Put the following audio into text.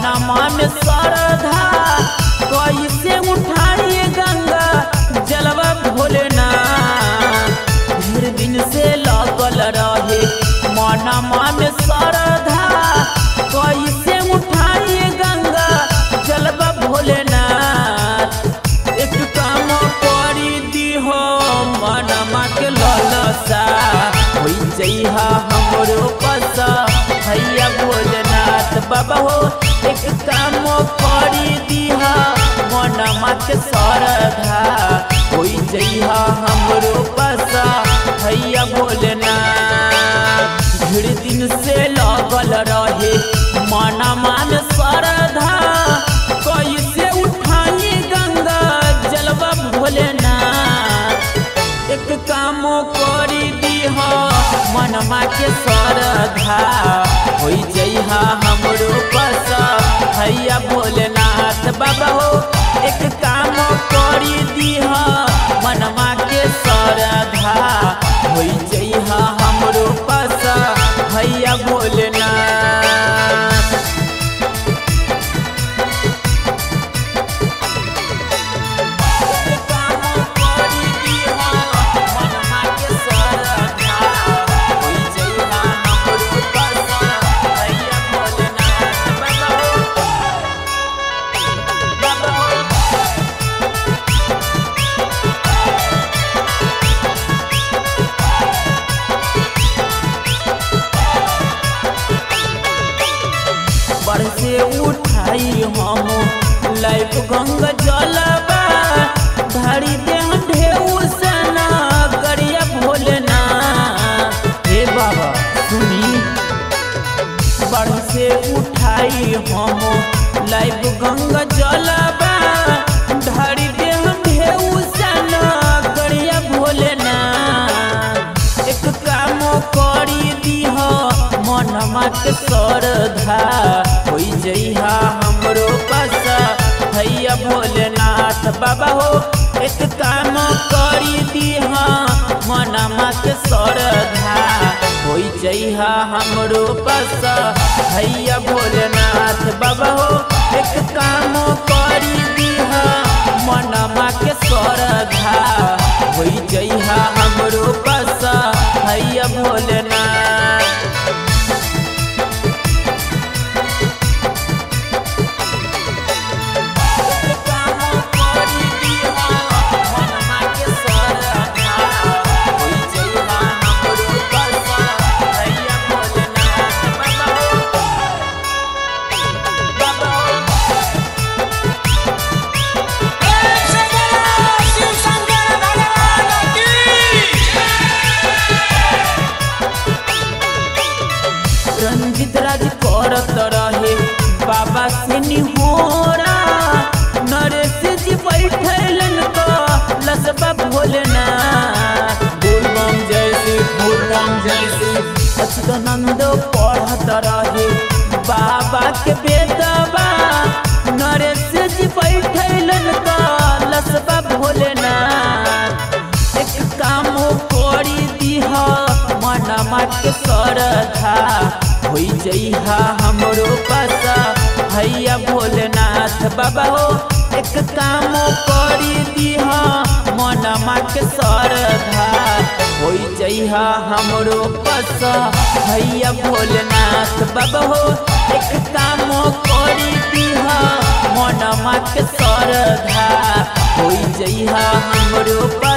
मनमा में श्रद्धा कैसे उठाइए गंगा जलवा भोलेनाथ ढेर दिन से लगल रहे मनमा में श्रद्धा कैसे उठाइए गंगा जलवा भोलेनाथ एक काम करी दिहो मनमा के ललसा होई जइहा हमरो पसा भैया भोलेनाथ बाबा हो एक काम करी दिहा मनमा के श्रद्धा होई जइहा हमरो पसा भैया भोलेनाथ भीड़ दिन से लगल रहे मनमा में श्रद्धा कैसे उठाई गंगा जलवा भोलेनाथ एक काम करी दीहा मनमा के श्रद्धा होई जइहा हमरो पसा भैया भोलेनाथ बाबा हो एक काम करी दीहा मनमा के श्रद्धा होई जइहा हमरो पसा भैया भोलेनाथ बरसे उठाई हम लाइफ गंगा जलबा धरी दे ढेउ सना गरिया भोलेना हे बाबा सुनी बरसे उठाई हम लाइफ गंगा जलबा धरी दे ढेउ सना गरिया भोलेना एक काम करी दीह मनमा के श्रद्धा होई जइहा हमरो पसा भैया भोलेनाथ बाबा हो एक काम करी दीह मनमा के श्रद्धा होई जइहा हमरो पसा भैया भोलेनाथ बाबा हो एक काम करी दीह मनमा के श्रद्धा होई जइहा हमरो पसा भैया भोलेनाथ शिव शंकर भगवान की रंजित राज करत रहे बाबा से निहोरा नरेश जी बैठलन तो लसबा भोलना बोलबम जैसे बोलबम जैसे अच्युतानंद पढ़त रहे बाबा के बेदबा नरेश जी बैठलन तो लसबा भोलना एक काम करी दीह मनमा के श्रद्धा होई जइहा हमरो पसा भैया भोलेनाथ बाबा हो एक काम करी दीह मनमा के श्रद्धा होई जइहा हमरो पसा भैया भोलेनाथ बाबा हो एक काम करी दीह मनमा के श्रद्धा होई जइहा हमरो पसा